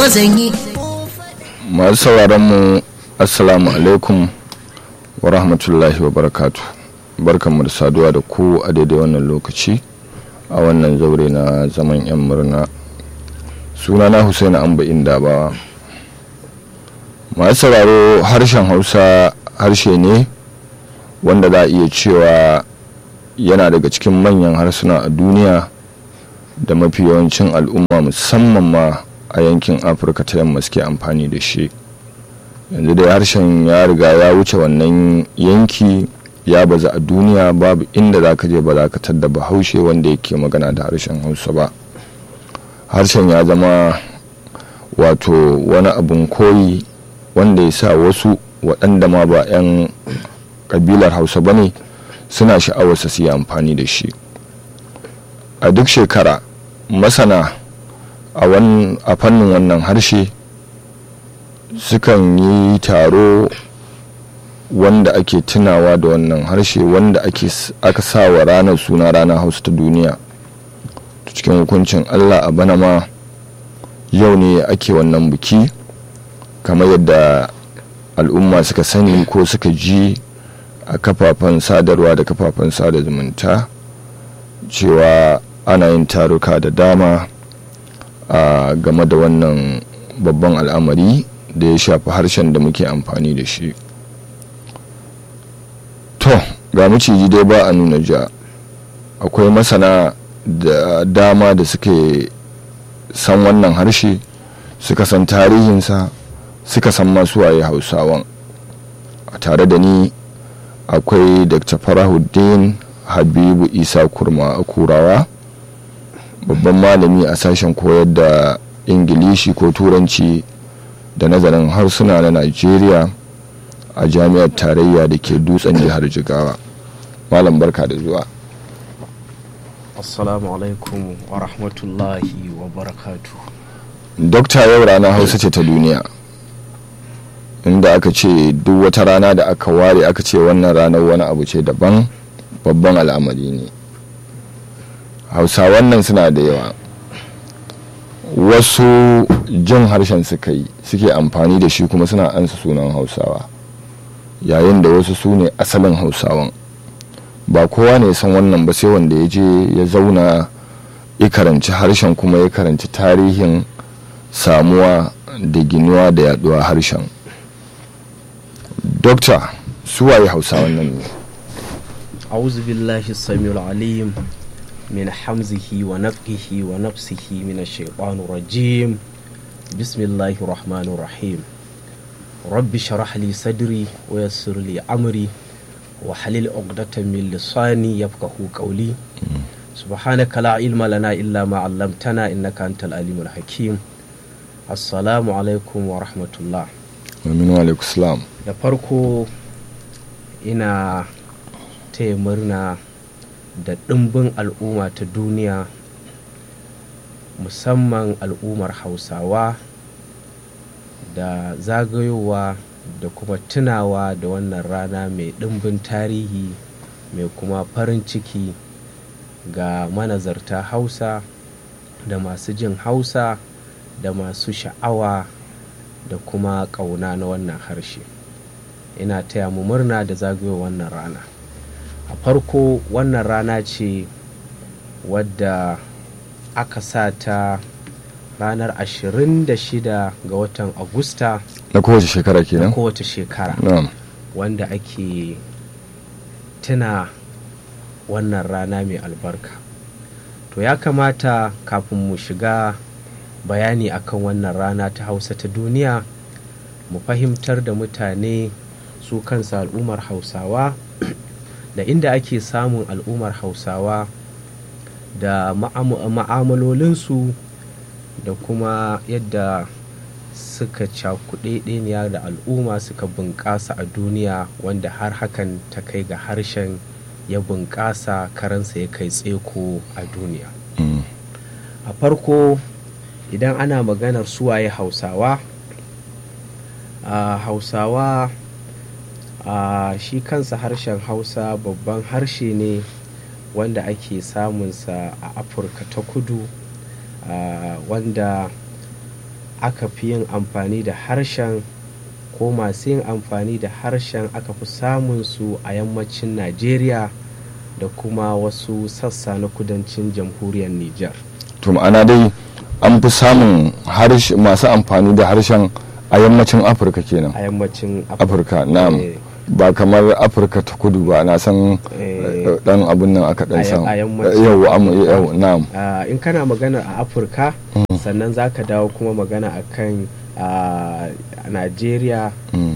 zan yi masu sauraron mu assalamu alaikum wa rahmatullahi wa barakatu barkanmu da saduwa da ku a daidai wannan lokaci a wannan zaure na zaman yan murna sunana Hussein amba indabawa masu sauraro harshen hausa harshe ne wanda za a iya cewa yana daga cikin manyan harsuna a duniya da mafi yawancin al'umma musamman ma a yankin afirka ta yamma suke amfani da shi yanzu dai harshen ya riga ya wuce wannan yanki ya baza a duniya babu inda za ka je ba za ka tadda bahaushe wanda yake magana da harshen hausa ba harshen ya zama wato wani abun koyi wanda ya sa wasu waɗanda ma ba 'yan ƙabilar hausa ba ne suna sha'awarsa su yi amfani da shi a duk shekara masana a fannin wannan harshe sukan yi taro wanda ake tunawa da wannan harshe wanda aka sa wa ranar suna ranar hausa ta duniya cikin hukuncin allah a bana ma yau ne ake wannan biki kamar yadda al'umma suka sani ko suka ji a kafafen sadarwa da kafafen sada zumunta cewa ana yin taruka da dama a game da wannan babban al'amari da ya shafi harshen da muke amfani da shi to ga maciji dai ba a nuna ja akwai masana da dama da suke san wannan harshe suka san tarihinsa suka san masu waye hausawan a tare da ni akwai dr farahuddin habibu isa kurma kurawa babban malami a sashen koyar da ingilishi ko turanci da nazarin harsuna na najeriya a jami'ar tarayya da ke dutsen jihar jigawa malam barka da zuwa assalamu alaikum wa rahmatullahi wa barakatu dokta yau rana hausa ce ta duniya inda aka ce duk wata rana da aka ware aka ce wannan ranar wani abu ce daban babban al'amari ne hausawan nan suna da yawa wasu jin harshen suka yi suke amfani da shi kuma suna ansa sunan hausawa yayin da wasu su ne asalin hausawan ba kowa ne san wannan ba sai wanda ya je ya zauna ya karanci harshen kuma ya karanci tarihin samuwa da ginuwa da yaduwa harshen dokta suwaye hausawan nan ne a'udhu billahi samil alim min hamzihi wa nafkihi wa nafsihi min ash-shaytanir rajim bismillahir rahmanir rahim rabbi shrah li sadri wa yassir li amri wa halil 'uqdatan min lisani yafqahu qawli subhanaka la ilma lana illa ma 'allamtana innaka antal alimul hakim assalamu alaikum wa rahmatullah amin wa alaikum salam da farko ina taya murna da ɗimbin al'umma ta duniya musamman al'ummar hausawa da zagayowa da kuma tunawa da wannan rana mai ɗimbin tarihi mai kuma farin ciki ga manazarta hausa da masu jin hausa da masu sha'awa da kuma ƙauna na wannan harshe ina taya mu murna da zagayowar wannan rana a farko wannan rana ce wadda aka sa ta ranar 26 ga watan agusta na kowace shekara na kenan kowace shekara na'am wanda ake tuna wannan rana mai albarka to ya kamata kafin mu shiga bayani akan wannan rana ta hausa ta duniya mu fahimtar da mutane su kansa al'ummar hausawa da inda ake samun al'ummar hausawa da ma'amalolinsu da kuma yadda suka cakuɗe ɗeniya da al'umma suka bunƙasa a duniya wanda har hakan ta kai ga harshen ya bunƙasa karansa ya kai tseko a duniya Mm. a farko idan ana maganar suwaye hausawa a hausawa a shi kansa harshen hausa babban harshe ne wanda ake samunsa a afirka ta kudu a wanda aka fi yin amfani da harshen ko masu yin amfani da harshen aka fi samun su a yammacin najeriya da kuma wasu sassa na kudancin jamhuriyar niger to ma'ana dai an fi samun masu amfani da harshen a yammacin afirka kenan a yammacin afirka na'am ba kamar afirka ta kudu ba na san dan abun nan aka dan san yau yau na'am in kana magana a afirka sannan za ka dawo kuma magana akan a najeriya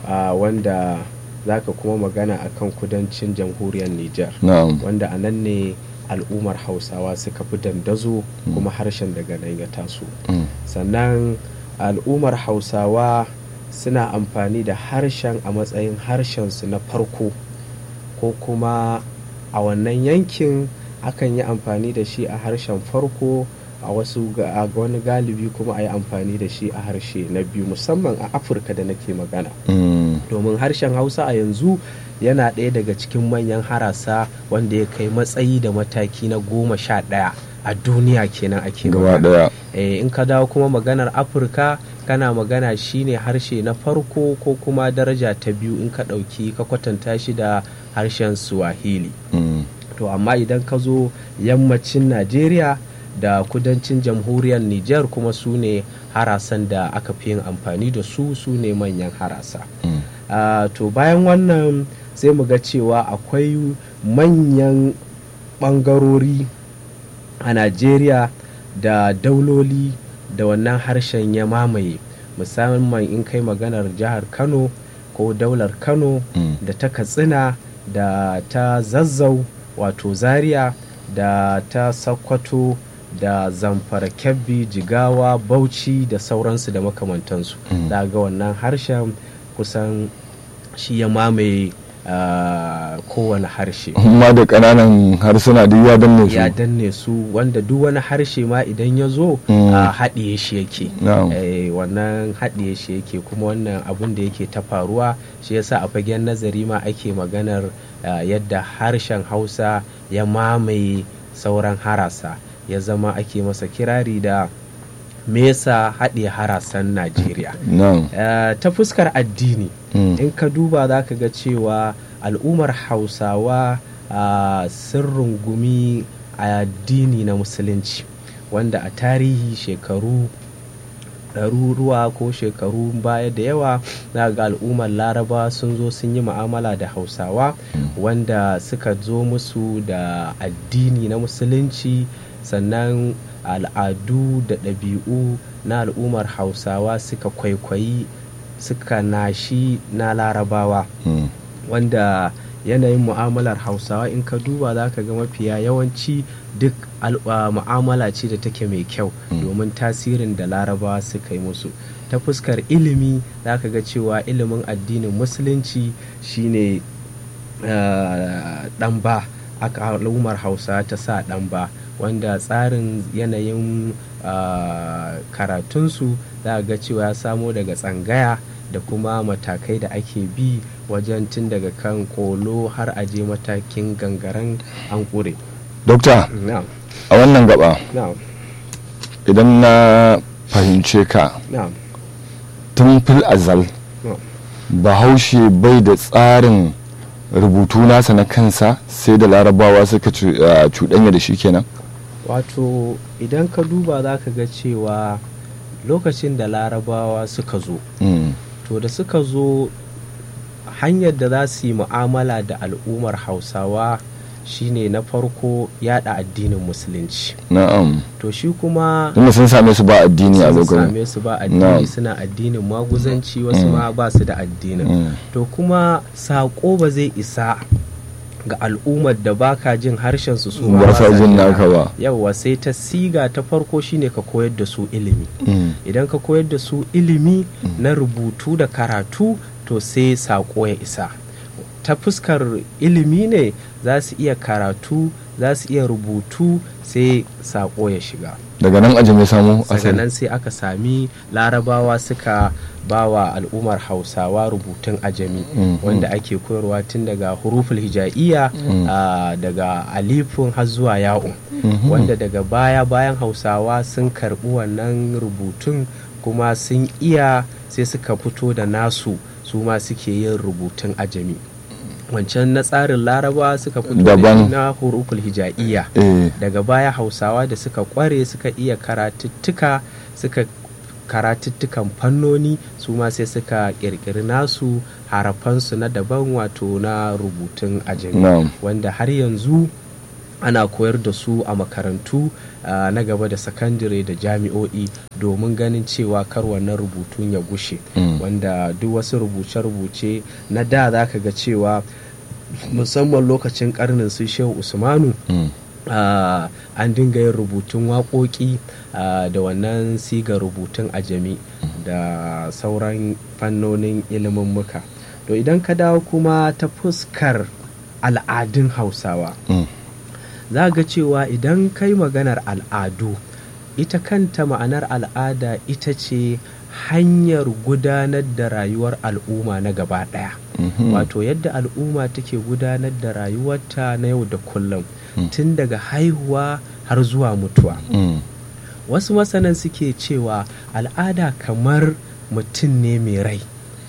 wanda za ka kuma magana akan kudancin jamhuriyar niger wanda a nan ne al'ummar hausawa suka fi dandazo kuma harshen daga nan ya taso sannan al'ummar hausawa suna amfani da harshen a matsayin harshensu na farko ko kuma a wannan yankin akan yi amfani da shi a harshen farko a wasu a wani galibi kuma a yi amfani da shi a harshe na biyu musamman a afirka da nake magana domin harshen hausa a yanzu yana ɗaya daga cikin manyan harasa wanda ya kai matsayi da mataki na goma sha ɗaya a duniya kenan ake magana in ka dawo kuma maganar afirka kana magana shine harshe na farko ko kuma daraja ta biyu in ka ɗauki ka kwatanta shi da harshen swahili to amma idan ka zo yammacin najeriya da kudancin jamhuriyar niger kuma su ne harasan da aka fi yin amfani da su su ne manyan harasa to bayan wannan sai mu ga cewa akwai manyan ɓangarori a najeriya da dauloli da wannan harshen ya mamaye musamman in kai maganar jihar kano ko daular kano mm. da ta katsina da ta zazzau wato zaria da ta sakkwato da zamfara kebbi jigawa bauchi da sauransu da makamantansu mm. ga wannan harshen kusan shi ya mamaye Uh, kowane harshe ma da ƙananan harsuna duk ya danne su ya danne su wanda duk wani harshe ma idan ya zo mm. uh, haɗiye shi yake no. eh, wannan haɗiye shi yake kuma wannan abun da yake ta faruwa shi yasa a fagen nazari ma ake maganar uh, yadda harshen hausa ya mamaye sauran harasa ya zama ake masa kirari da mesa haɗe harasan najeriya no. ta fuskar addini Mm. in ka duba za ka ga cewa al'ummar hausawa uh, sun rungumi addini na musulunci wanda a tarihi shekaru ɗaruruwa ko shekaru baya da yawa za ga al'ummar laraba sun zo sun yi ma'amala da hausawa mm. wanda suka zo musu da addini na musulunci sannan al'adu da ɗabi'u na al'ummar hausawa suka kwaikwayi suka nashi na larabawa mm. wanda yanayin mu'amalar hausawa in ka duba za ka ga mafiya yawanci duk mu'amala ce da take mai kyau mm. domin tasirin da larabawa suka yi musu ta fuskar ilimi za ka ga cewa ilimin addinin musulunci shine ɗan ba aka al'ummar hausa ta sa ɗan ba wanda tsarin yanayin karatunsu za ga cewa ya samo daga tsangaya da kuma matakai da ake bi wajen tun daga kan kolo har a je matakin gangaren an ƙure. dokta a wannan gaba idan na fahimce ka tun fil azal bahaushe bai da tsarin rubutu nasa na kansa sai da larabawa suka cuɗanya da shi kenan wato idan ka duba za ka ga cewa lokacin da larabawa suka zo mm. to da suka zo hanyar da za su yi mu'amala da al'ummar hausawa shine na farko yada addinin musulunci na'am to shi kuma tunda sun same su ba addini a sun lokacin same su ba addini suna addinin maguzanci wasu ma ba su da addinin to kuma saƙo ba zai isa ga al'ummar da baka jin harshen su su ba sa jin naka ba yawwa sai ta siga ta farko shine ka koyar da su ilimi Mm. idan ka koyar da su ilimi na rubutu da karatu to sai saƙo ya isa ta fuskar ilimi ne za su iya karatu za su iya rubutu sai saƙo ya shiga daga nan ajin ya samu daga asali nan sai aka sami larabawa suka bawa al'ummar hausawa rubutun ajami Mm, wanda ake koyarwa tun daga huruful hija'iyya ah, daga alifun har zuwa ya'un Mhm. wanda daga baya bayan hausawa sun karbi wannan rubutun kuma sun iya sai suka fito da nasu su ma suke yin rubutun ajami wancan na tsarin laraba suka fito da Daban. na huruful hija'iyya eh daga baya hausawa da suka kware suka iya karatuttuka suka karatuttukan fannoni su ma sai suka kirkiri nasu harafansu na daban wato na rubutun ajami na'am wanda har yanzu ana koyar da su a makarantu ah, na gaba da sakandare da jami'o'i domin ganin cewa kar wannan rubutun ya gushe Mm. wanda duk wasu rubuce-rubuce na da za ka ga cewa musamman lokacin karnin su shehu usmanu Mm. Ah, an dinga yin rubutun waƙoƙi ah, da wannan siga rubutun ajami da sauran fannonin ilimin muka to idan ka dawo kuma ta fuskar al'adun hausawa Mm. za ga cewa idan kai maganar al'adu ita kanta ma'anar al'ada ita ce hanyar gudanar da rayuwar al'umma na gaba ɗaya Mhm. wato yadda al'umma take gudanar da rayuwarta na yau da kullum tun daga haihuwa har zuwa mutuwa Mm. wasu masanan suke cewa al'ada kamar mutum ne mai rai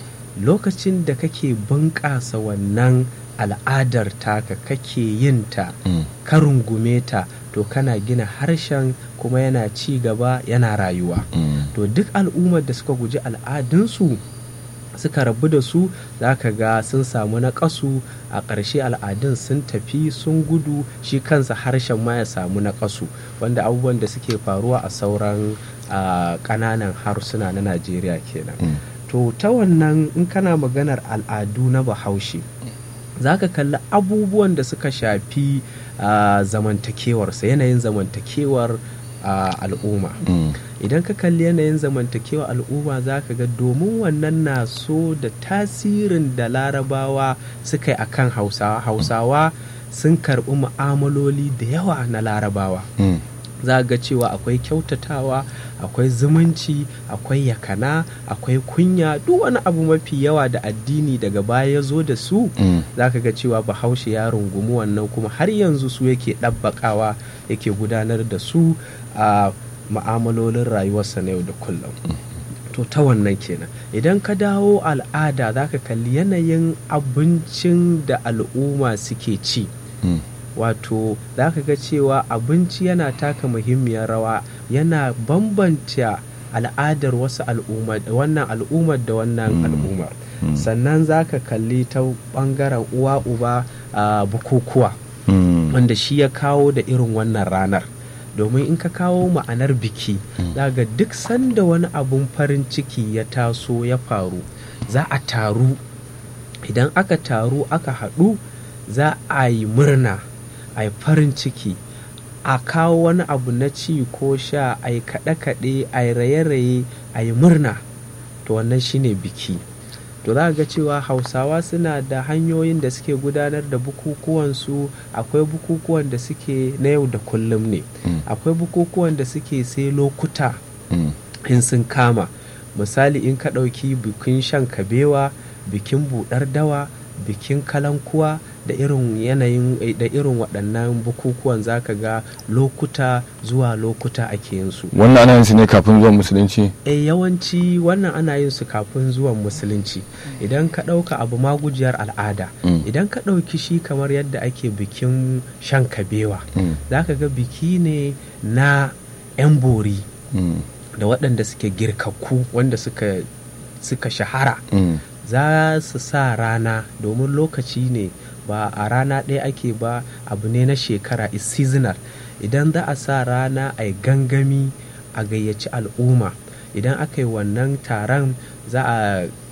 lokacin da kake bunƙasa wannan al'adar taka kake yin ta Mm. ka rungume ta to kana gina harshen kuma yana ci gaba yana rayuwa Mm. to duk al'ummar da suka guji al'adunsu suka rabu da su za ka ga sun samu naƙasu a ƙarshe al'adun sun tafi sun gudu shi kansa harshen ma ya samu naƙasu wanda abubuwan da suke faruwa a sauran ah, ƙananan harsuna na najeriya kenan Mm. to ta wannan in kana maganar al'adu na bahaushe za ka kalli abubuwan da suka shafi ah, zamantakewarsa yanayin zamantakewar ah, al'umma Mm. idan ka kalli yanayin zamantakewa al'umma za ka ga domin wannan na so da tasirin da larabawa suka yi a kan hausawa hausawa sun karɓi mu'amaloli da yawa na larabawa Mm. za ga cewa akwai kyautatawa akwai zumunci akwai yakana akwai kunya duk wani abu mafi yawa da addini daga baya ya zo da su Mm. za ka ga cewa bahaushe ya rungumi wannan kuma har yanzu su yake ɗabbaƙawa yake gudanar da su a ma'amalolin rayuwarsa na yau da kullum to ta wannan kenan idan ka dawo al'ada za ka kalli yanayin abincin da al'umma suke ci Mm. wato za ka ga cewa abinci yana taka muhimmiyar rawa yana bambanta al'adar wasu al'umma wannan al'ummar da wannan Mm. al'ummar Mm. sannan za ka kalli ta bangaren uwa uba a bukukuwa Mm. wanda shi ya kawo da irin wannan ranar domin in ka kawo ma'anar biki za ga duk sanda wani abun farin ciki ya taso ya faru za a taru idan aka taru aka haɗu za a yi murna a yi farin ciki a kawo wani abu na ci ko sha a yi kaɗe-kaɗe a yi raye-raye a yi murna to wannan shine biki to za ga cewa hausawa suna da hanyoyin da suke gudanar da bukukuwansu akwai bukukuwan da suke na yau da kullum ne Mm. akwai bukukuwan da suke sai lokuta Mm. in sun kama misali in ka ɗauki bikin shan kabewa bikin buɗar dawa bikin kalankuwa da irin yanayin da irin waɗannan bukukuwan zaka ga lokuta zuwa lokuta ake yin su wannan ana yin su ne kafin zuwan musulunci e yawanci wannan ana yin su kafin zuwan musulunci idan ka ɗauka abu magujiyar al'ada Mm. idan ka ɗauki shi kamar yadda ake bikin shan kabewa Mm. za ka ga biki ne na 'yan bori Mm. da waɗanda suke girkakku wanda suka, suka shahara Mm. za su sa rana domin lokaci ne ba a rana ɗaya ake ba abu ne na shekara is seasonal idan za a sa rana a yi gangami a gayyaci al'umma idan aka yi wannan taron za a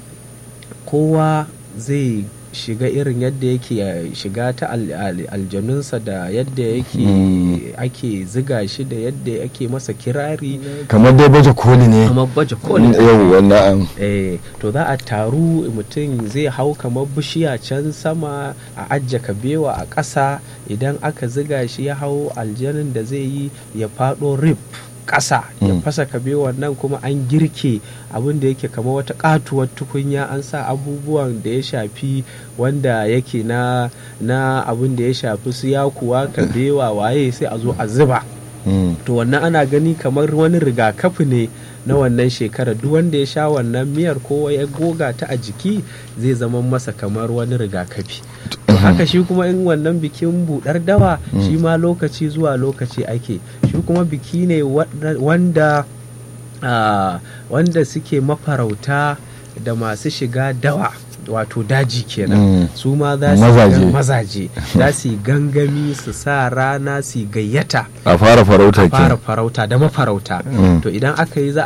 kowa zai shiga irin yadda yake eh, shiga ta al- al- aljanunsa da yadda yake Mm. ake ziga shi da yadda ake masa kirari kamar dai baje koli ne kamar baje kolin yau wannan eh to za a taru mutum zai hau kamar bishiya can sama a ajja kabewa a ƙasa idan aka ziga shi ya hau aljanin da zai yi ya faɗo rip ƙasa ya Mm. fasa kabewan nan kuma an girke abin da yake kamar wata katuwar tukunya an sa abubuwan da ya shafi wanda yake na na abin da ya shafi su yakuwa kabewa waye sai a zo a zuba Mm. to wannan ana gani kamar wani rigakafi ne na wannan shekara duk wanda ya sha wannan miyar ko ya goga ta a jiki zai zama masa kamar wani rigakafi to haka shi kuma in wannan bikin budar dawa shi ma lokaci zuwa lokaci ake shi kuma biki ne wanda wanda suke mafarauta da masu shiga dawa wato daji kenan mm. su ma za su mazaje, mazaje. za su gangami su sa rana su gayyata a fara farauta a fara farauta da mafarauta mm. to idan aka yi za